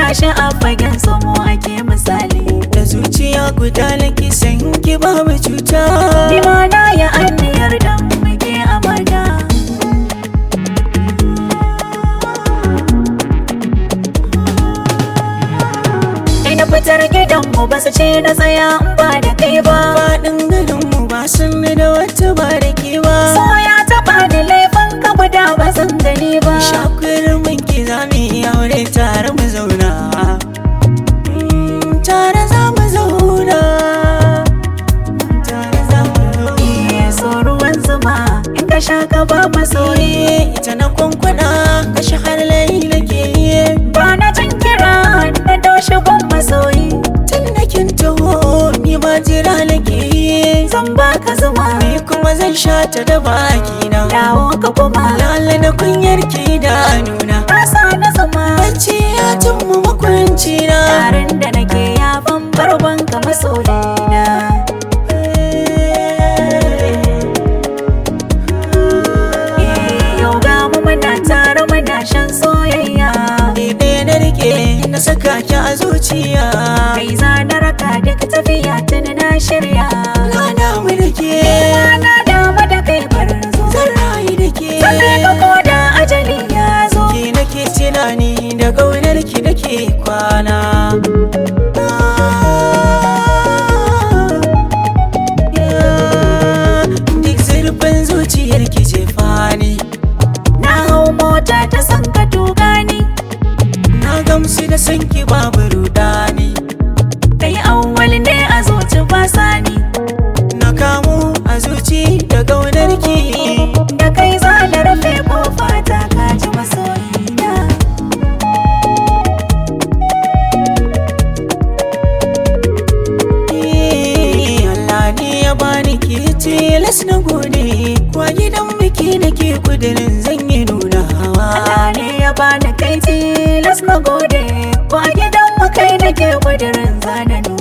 gashi a fagen samo ake misali da zuciya guda nake san ki babu cuta ni ma na yi anniyar dan muke amana Kai na fitar gidanmu ba su ce na tsaya in ba da kai ba faɗin garinmu ba sun da wata ba da ke ba So ya taɓa ni laifin ka guda ba zan gani ba shakurin mun ki za mu yi aure tare mu zauna Mm, tare za mu zauna tare za mu zauna Eh, so ruwan zuma in ka sha ka ba masoyi Soye ita na kwankwana kashe har layi nake yi ba na jin kira na doshi gun masoyi tun da kin taho ni ma jira nake yi zan baka zuma ni kuma zan sha ta da baki na dawo ka kuma lala na kunyar ki da nuna rasa na zuma bacci ya tummu makwanci na tarin da nake ya barban ka masoyina Eh, yau ga mu muna tare muna shan soyayya Ɗaya na rike na saka ki a zuciya kai za na raka duk tafiya tuni na shirya Na damu da ke na dama da kai barin zo zan rayu da ke Sannan ka koda ajali ya zo Ki nake tunani da ƙaunar ki nake kwana Duk zurfin zuciyar ki ce fani Na hau mota ta san ka tuga ni Na gamsu da san ki babu rudani Kai awwal ne a zuci ba sani Na kamu a zuci da ƙaunar ki Da kai za na rufe kofa ta kaji masoyina Eh, Allah ne ya bani ke tilas na gode Kwa gidan biki nake kudirin zan yi nuna hawa Allah ne ya bani kai tilas na gode Ba gidan mu kai nake kudirin zana nuna